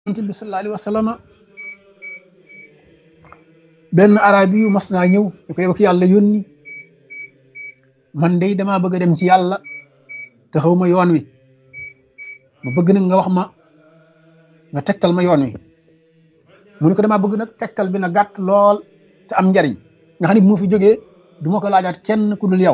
yonent bi sallallahu alayhi wa sallam benn arabi yu mas naa ñëw di ko yow ki yàlla yónni man day damaa bëgg a dem ci yàlla te xaw ma yoon wi ma bëgg nag nga wax ma nga tegtal ma yoon wi mu ne ko damaa bëgg nag tegtal bi na gàtt lool te am njariñ nga xam ne bu ma fi jógee du ma ko laajaat kenn ku dul yow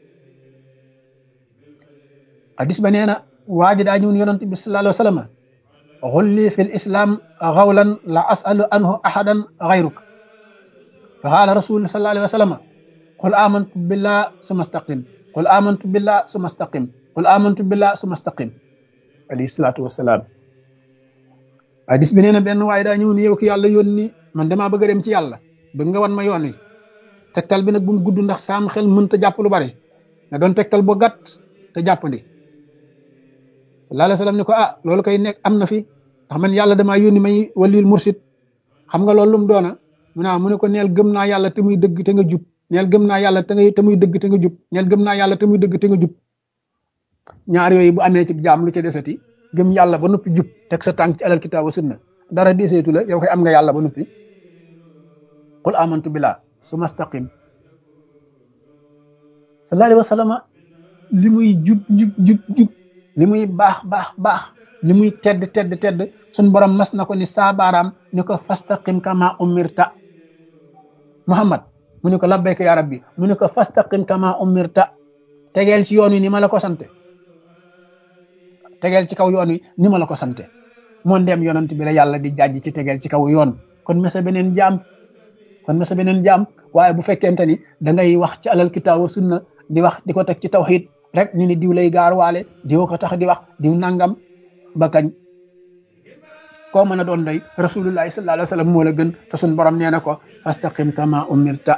hadis ba nee na waa ji daa ñëw yonent bi sallallahu alayhi wa sallam xulli fi l islam xawlan la asalu anhu ahadan xayruk fa qaala rasul sallallahu alayhi wa sallam qul amantu billah suma staqim qul amantu billah suma staqim qul amantu billah suma staqim alayhi salaatu wasalaam hadis bi nee na benn waaye daa ñëw ni yow ki yàlla yónni man damaa bëgg a dem ci yàlla bëgg nga wan ma yoon wi tegtal bi nag bu mu gudd ndax saam xel mënta jàpp lu bari nga doon tegtal bu gàtt te jàppandi sallallahu alayhi wa sallam ni ko ah loolu koy nekk am na fi ndax man yàlla damaa yónni may walil mursid xam nga loolu lu mu doona mu naa mu ne ko neel gëm naa yàlla te muy dëgg te nga jub neel gëm naa yàlla te nga te muy dëgg te nga jub neel gëm naa yàlla te muy dëgg te nga jub ñaar yooyu bu amee ci jaam lu ca desati gëm yàlla ba noppi jub teg sa tànk ci alal kitaab wa sunna dara deseetu la yow koy am nga yàlla ba noppi qul amantu billah suma staqim sallallahu alayhi wa sallam li muy jub jub jub jub li muy baax baax baax li muy tedd tedd tedd suñ borom mas na ko ni saabaaraam ni ko fastaqim kama umirta muhammad mu ne ko labbayka ya rabbi mu ne ko fastaqim kama umirta tegeel ci yoon wi ni ma la ko sante tegeel ci kaw yoon wi ni ma la ko sante moo ndem yonent bi la yàlla di jàjj ci tegeel ci kaw yoon kon mesa beneen jaam kon mesa beneen jaam waaye bu fekkente ni da ngay wax ci alal kitaabu sunna di wax di ko teg ci tawxiid rek ñu ni diw lay gaar waale diw ko tax di wax diw nangam ba kañ koo mën a doon doy rasulullahi sallallahu alayhi wa sallam moo la gën te suñ borom nee na ko fastaqim kama umirta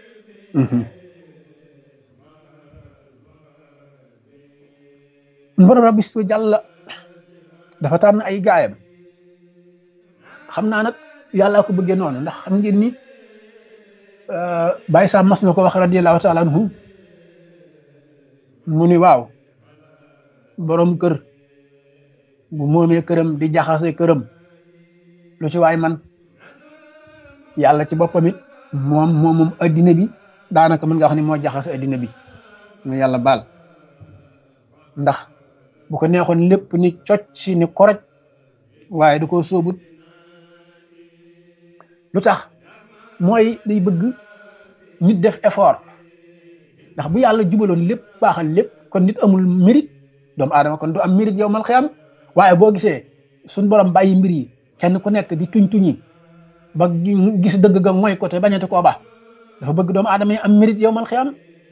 borom rabbi su jàlla dafa tànn ay gaayam xam naa nag yàllaa ko bëggee noonu ndax xam ngeen ni bàyyi saa mas na ko wax radiallahu taala anhu mu ni waaw borom kër bu moomee këram di jaxase këram lu ci waay man yàlla ci boppam it moom moom moom addina bi daanaka mën nga xam ne moo jaxase addina bi mu yàlla baal ndax bu ko neexoon lépp ni cocc ni koroj waaye du ko sóobut lu tax mooy day bëgg nit def effort ndax bu yàlla jubaloon lépp baaxal lépp kon nit amul mérite doomu aadama kon du am mérite yow mal xiyam waaye boo gisee suñ borom bàyyi mbir yi kenn ku nekk di tuñ tuñi ba gis dëgg ga mooy côté bañati koo baax dafa bëgg doomu aadama yi am mérite yow mal xiyam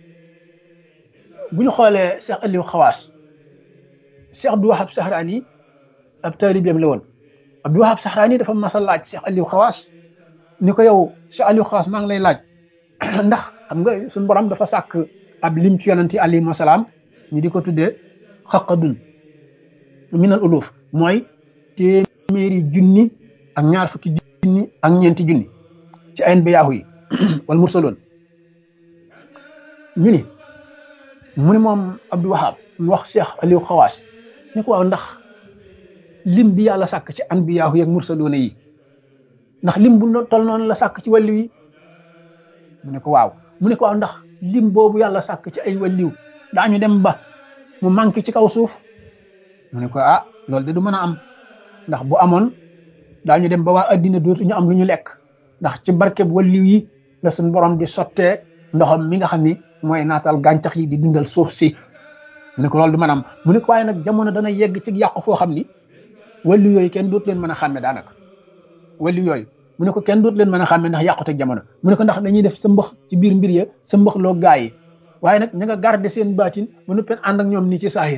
bu ñu xoolee Cheikh Aliou Xawaas Cheikh Abdou Wahab Sahraani ab taalibeem la woon Abdou Wahab Sahraani dafa mas a laaj Cheikh Aliou Xawaas ni ko yow Cheikh Aliou Xawaas maa ngi lay laaj ndax xam nga suñu borom dafa sàkk ab lim ci yonanti alayhi salaam ñu di ko tuddee xaqadun minal uluf mooy téeméeri junni ak ñaar fukki junni ak ñeenti junni ci ayen ba yaahu yi wal mursaloon ñu ni mu ni moom Abdou Wahab mu wax Cheikh Aliou Xawaas ni ko waaw ndax lim bi yàlla sàkk ci an bi yaahu yi ak mursaloon yi ndax lim bu tol noonu la sàkk ci wàllu yi mu ne ko waaw mu ne ko waaw ndax lim boobu yàlla sàkk ci ay wàlliw daañu dem ba mu manqué ci kaw suuf mu ne ko ah loolu de du mën a am ndax bu amoon daañu dem ba waa addina dootuñu am lu ñu lekk ndax ci barkeb wàlliw yi la suñ borom di sottee ndoxam mi nga xam ni mooy naatal gàncax yi di dundal suuf si mu ne ko loolu du mën a am mu ne ko waaye nag jamono dana yegg ci yàqu foo xam ni wàlliw yooyu kenn dootu leen mën a xàmme daanaka wàlliw yooyu mu ne ko kenn dootu leen mën a xàmme ndax yàqute jamono mu ne ko ndax dañuy def sa mbax ci biir mbir ya sa mbax loo gaa yi waaye nag ña nga garder seen baatin ba nuppeen ànd ak ñoom nii ci saahir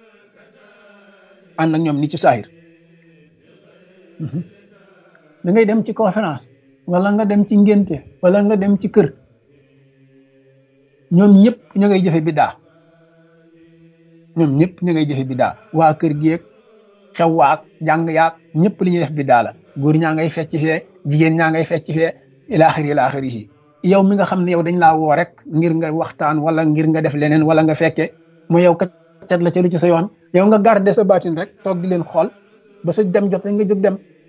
ànd ak ñoom nii ci saahir da ngay dem ci conférence wala nga dem ci ngénte wala nga dem ci kër ñoom ñëpp ña ngay jëfe biddaa ñoom ñëpp ña ngay jëfe biddaa waa kër geeg xew waak jàng yaak ñëpp li ñuy def biddaa la góor ñaa ngay fecc fee jigéen ñaa ngay fecc fee ilaaxiri ilaaxiri yi yow mi nga xam ne yow dañ laa woo rek ngir nga waxtaan wala ngir nga def leneen wala nga fekke mu yow kat la ca lu ci sa yoon yow nga garder sa baatin rek toog di leen xool ba sa dem jot nga jóg dem